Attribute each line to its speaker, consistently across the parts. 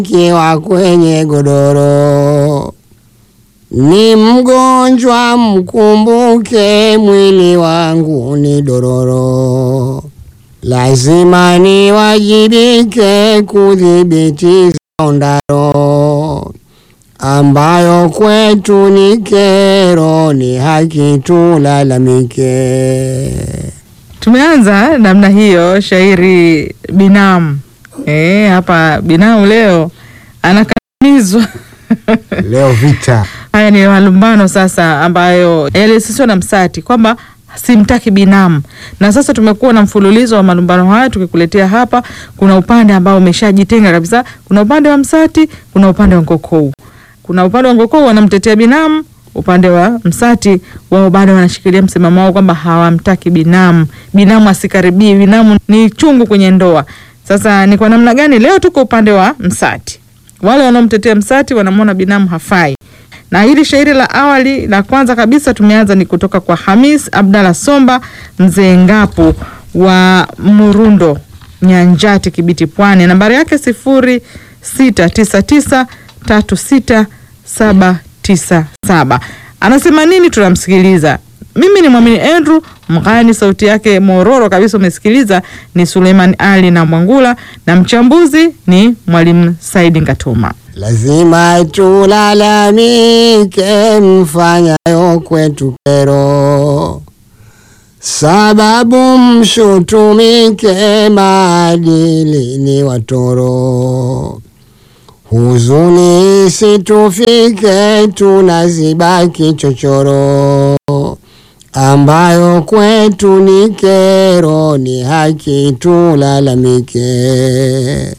Speaker 1: kiwa kwenye godoro, ni mgonjwa mkumbuke, mwili wangu ni dororo, lazima niwajibike kudhibiti ondaro ambayo kwetu ni kero, ni haki tulalamike.
Speaker 2: Tumeanza namna hiyo shairi binamu. Eh, hapa binamu leo anakandamizwa.
Speaker 1: Leo vita
Speaker 2: Haya ni malumbano sasa ambayo yalisisiwa na Msati kwamba simtaki binamu, na sasa tumekuwa na mfululizo wa malumbano haya tukikuletea hapa. Kuna upande ambao umeshajitenga kabisa, kuna upande wa Msati, kuna upande wa Ngokou. Kuna upande wa Ngokou wanamtetea binamu, upande wa Msati wao bado wanashikilia msimamo wao kwamba hawamtaki binamu, binamu asikaribie, binamu ni chungu kwenye ndoa. Sasa ni kwa namna gani? Leo tuko upande wa Msati, wale wanaomtetea Msati wanamwona binamu hafai na hili shairi la awali la kwanza kabisa tumeanza ni kutoka kwa Hamis Abdalla Somba mzee Ngapu wa Murundo Nyanjati Kibiti Pwani, nambari yake sifuri sita tisa tisa tatu sita saba tisa saba. Anasema nini? Tunamsikiliza. Mimi ni Mwamini Andrew Mghani, sauti yake mororo kabisa, umesikiliza ni Suleiman Ali na Mwangula, na mchambuzi ni Mwalimu Saidi Ngatuma.
Speaker 1: lazima tulalamike, mfanyayo kwetu kero, sababu mshutumike, maadili ni watoro. Huzuni isitufike, tunazibaki chochoro, ambayo kwetu ni kero, ni haki tulalamike.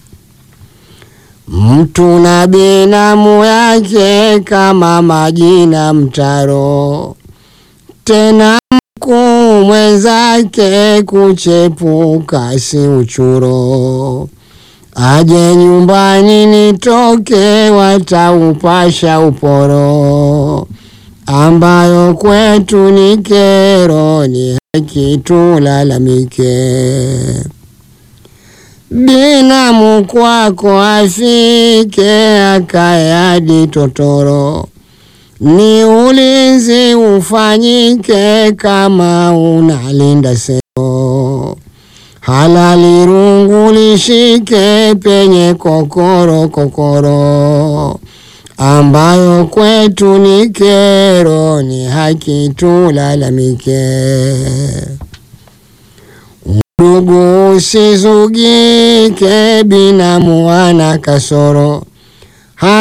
Speaker 1: Mtu na binamu yake kama majina mtaro, tena mkuu mwenzake kuchepuka si uchuro. Aje nyumbani nitoke, wataupasha uporo, ambayo kwetu ni kero, ni haki tulalamike. Binamu kwako afike, akae hadi totoro, ni ulinzi ufanyike, kama unalinda seo, halali rungu lishike, penye kokoro kokoro, ambayo kwetu ni kero, ni haki tulalamike. Ndugu usizugike, binamu ana kasoro,